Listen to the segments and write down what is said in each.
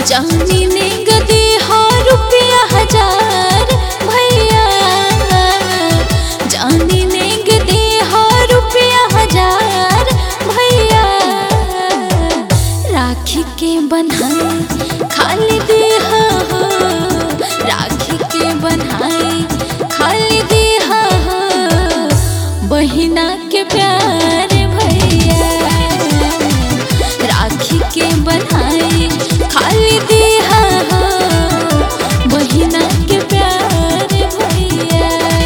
जानी ने गदी हो रुपया हजार भैया जानी ने गदी हो रुपया हजार भैया राखी के बनाए खाली दे हो राखी के बनाए खाली दे हो बहिना के प्यार भैया राखी के बनाए खाली दिया बहिना के प्यार भैया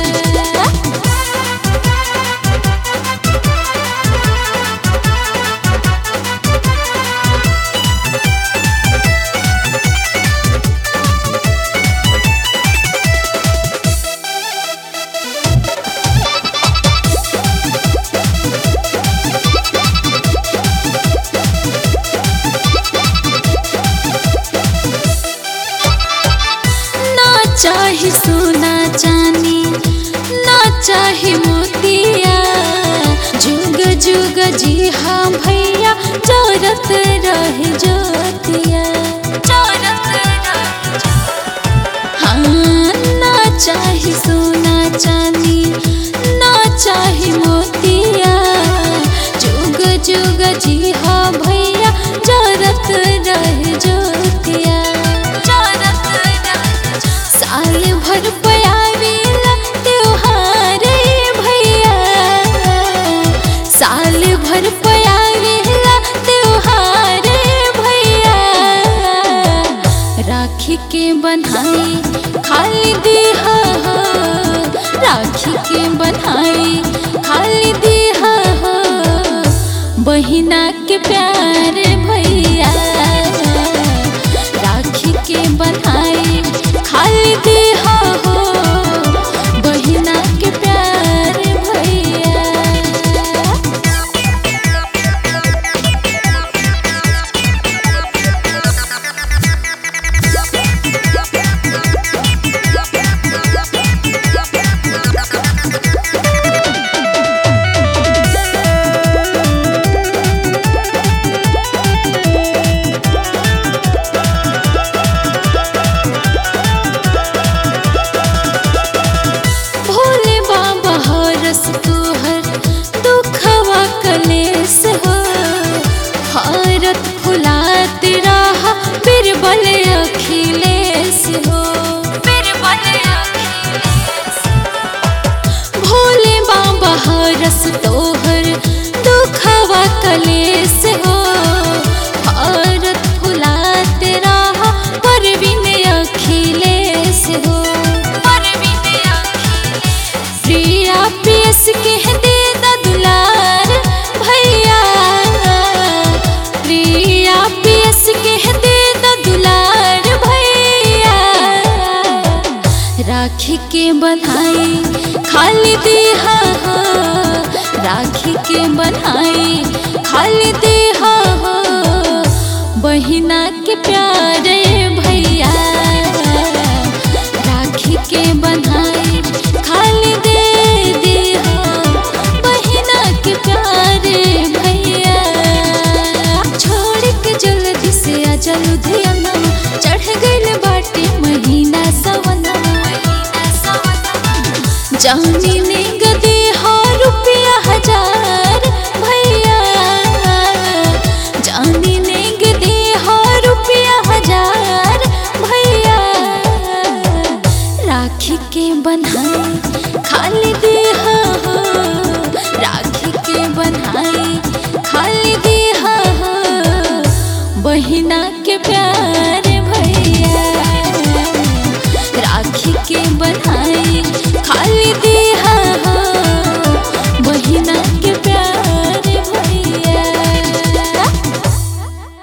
ना चाहे सोना चांदी ना चाहे मोतिया जुग जुग जी हाँ भैया चोरत रहे जोतिया चोरत रहे हाँ ना चाहे सोना चांदी ना चाहे मोतिया जुग जुग जी हाँ भैया चोरत रहे जोतिया चोरत रहे साल भर पयावेला त्योहार रे भैया साल भर पयावेला त्योहार रे भैया राखी के बनाए खाली दिहा राखी के बनाए खाली दिहा बहिना के प्यार भैया राखी के बनाए खाली दिहा बहिना के प्यार भैया भोले बाबा हरस तोहर दुखवा कलेस हो भारत फुलात रहा बिरबल अखिलेश हो बिरबल अखिलेश भोले बाबा हरस तोहर दुखवा कलेस हो भारत फुलात रहा परवीन अखिलेश हो परवीन अखिलेश प्रिया पियस के दे दा दुलार भैया प्रिया पियस के दे दा दुलार भैया राखी के बनाए खाली दिहा राखी के बनाए खाली दिहा बहिना के प्यारे भैया राखी के बनाए खाली दे दिहा बहिना के प्यारे भैया छोड़ के जल्दी से आ चलू धियाना चढ़ गइल बाटे महीना सवना जानी ने गदे